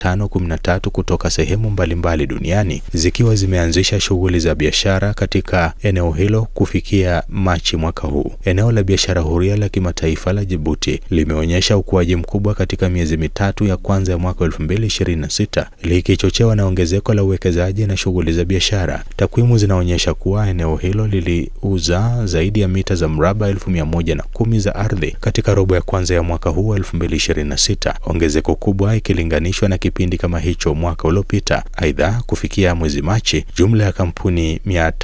513 kutoka sehemu mbalimbali duniani zikiwa zimeanzisha shughuli za biashara katika eneo hilo kufikia Machi mwaka huu. Eneo la biashara huria la kimataifa la Djibouti limeonyesha ukuaji mkubwa katika miezi mitatu ya kwanza ya mwaka 2026 likichochewa na ongezeko la uwekezaji na shughuli za biashara. Takwimu zinaonyesha kuwa eneo hilo liliuza zaidi ya mita za mraba elfu mia moja na kumi za ardhi katika robo ya kwanza ya mwaka huu 2026, ongezeko kubwa ikilinganishwa na kipindi kama hicho mwaka uliopita. Aidha, kufikia mwezi Machi, jumla ya kampuni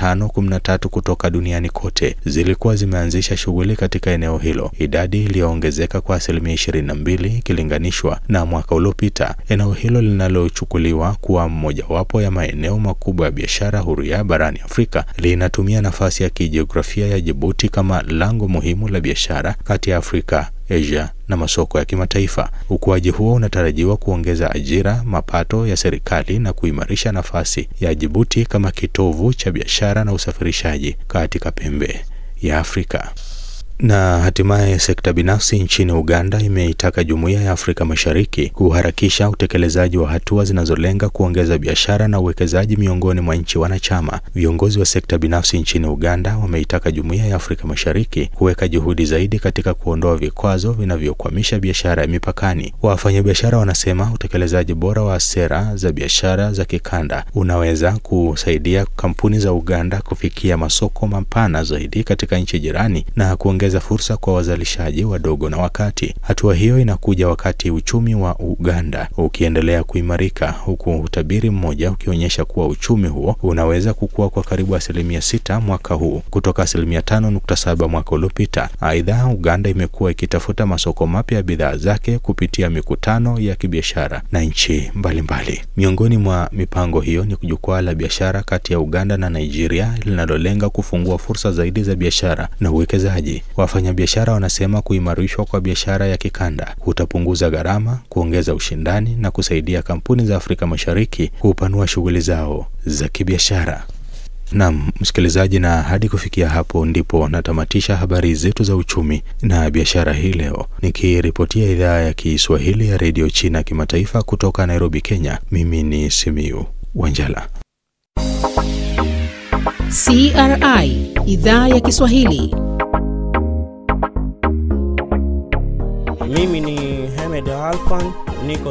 513 kutoka duniani kote zilikuwa zimeanzisha shughuli katika eneo hilo, idadi iliyoongezeka kwa asilimia 22 ikilinganishwa na mwaka uliopita. Eneo hilo linalochukuliwa kuwa mojawapo ya maeneo makubwa ya biashara huria barani Afrika linatumia nafasi ya kijiografia ya Djibouti kama lango muhimu la biashara kati ya Afrika Asia na masoko ya kimataifa. Ukuaji huo unatarajiwa kuongeza ajira, mapato ya serikali na kuimarisha nafasi ya Djibouti kama kitovu cha biashara na usafirishaji katika pembe ya Afrika. Na hatimaye sekta binafsi nchini Uganda imeitaka Jumuiya ya Afrika Mashariki kuharakisha utekelezaji wa hatua zinazolenga kuongeza biashara na uwekezaji miongoni mwa nchi wanachama. Viongozi wa sekta binafsi nchini Uganda wameitaka Jumuiya ya Afrika Mashariki kuweka juhudi zaidi katika kuondoa vikwazo vinavyokwamisha biashara ya mipakani. Wafanyabiashara wanasema utekelezaji bora wa sera za biashara za kikanda unaweza kusaidia kampuni za Uganda kufikia masoko mapana zaidi katika nchi jirani na kuongeza za fursa kwa wazalishaji wadogo na wakati. Hatua hiyo inakuja wakati uchumi wa Uganda ukiendelea kuimarika, huku utabiri mmoja ukionyesha kuwa uchumi huo unaweza kukua kwa karibu asilimia sita mwaka huu kutoka asilimia tano nukta saba mwaka uliopita. Aidha, Uganda imekuwa ikitafuta masoko mapya ya bidhaa zake kupitia mikutano ya kibiashara na nchi mbalimbali. Miongoni mwa mipango hiyo ni jukwaa la biashara kati ya Uganda na Nigeria linalolenga kufungua fursa zaidi za biashara na uwekezaji. Wafanyabiashara wanasema kuimarishwa kwa biashara ya kikanda kutapunguza gharama, kuongeza ushindani na kusaidia kampuni za Afrika Mashariki kupanua shughuli zao za kibiashara. Naam, msikilizaji, na hadi kufikia hapo ndipo natamatisha habari zetu za uchumi na biashara hii leo, nikiripotia idhaa ya Kiswahili ya redio China kimataifa kutoka Nairobi, Kenya. Mimi ni Simiu Wanjala. CRI idhaa ya Kiswahili. Mimi ni Hamed Alfan, niko